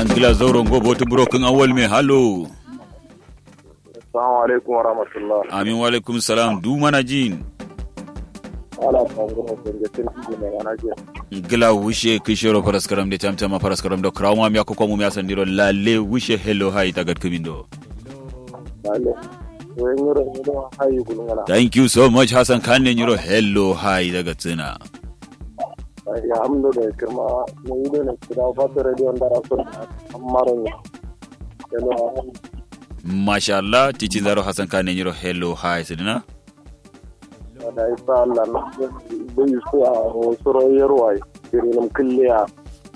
angila zauren gobe wata burokin awal mai halo Assalamu alaikum wa rahmatullah. amin wa alaikum salam du mana jin Ala fanguna gangatin fiji mai mana ke. gila wushe kishiro paraskaram de tamtama paraskaram do krawma mi akoko mu mi asandiro lalle wushe hello hi tagat kumindo Lale. Wayan yoro yoro hayi gulungana. thank you so much hasan kanne nyiro hello hi daga tsina Ya amdo da kirma mun yi da kira fata radio da rasul amaro ne. Hello. masha Allah tici zaro hasan kanne nyiro hello hi sidina Da isa Allah na bai su a suro yarwa. Irin kulliya.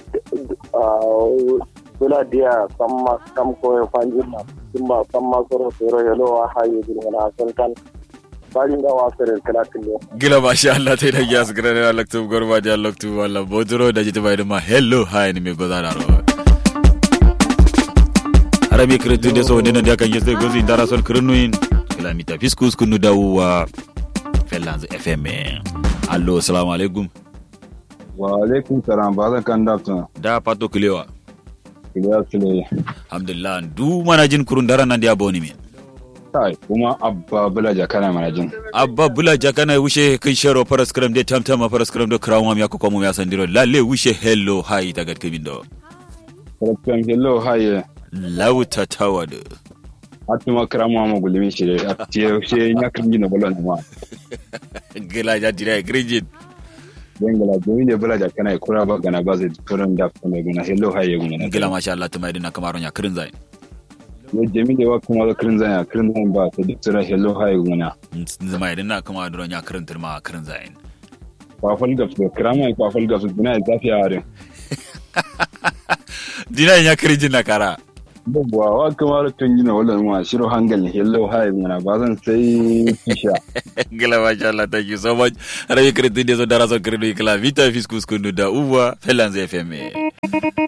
Bula dia sama kam ko fanjin na. Kimba sama suro suro hello hayi gulungana san kan. Bajin da wasarin kala kulliya. gila masha Allah tai da gas grane na laktu gorma ja laktu wala bodro da jita bai ma hello hi ni me gozara ro arabi kretu de so dena da kan yeste gozi dara son krenuin kila mita fiskus kunu dawa fellanz fm allo assalamu alaikum wa alaikum salam ba zan kan dafta da pato kilewa kiliya sile alhamdulillah du mana jin kurun dara nan dia boni min kai kuma abba bula jakana mana jin abba bula jakana wushe kin shero paras kram de tamtama paras kram do krawma mi akoko mu ya sandiro lalle wushe hello hi tagat kimindo Rakam hello haye lauta tawad atuma krama ma gulimi shi a tiye she nya kan gina bula na ma gila ja dire grijin dengala jami ne bula jakana kura ba gana ba zai turan da kuma guna hello haye guna gila masha Allah tumai dina kamaro nya kirin zai ne jami ne wa kuma da kirin zan ya kirin zan ba ta duk turan hello haye guna zama dina kamaro dro nya kirin turma kirin zai kwafal da su krama kwafal da su guna zafi a harin dina nya kirin na kara Yawwa wa kamar tun gina wannan ma shiro hangal hello haye guna ba zan sai kisha gila masha Allah thank you so much rabi kirin de so dara so kirin kila vita fiskus kunu da uwa fellanz fm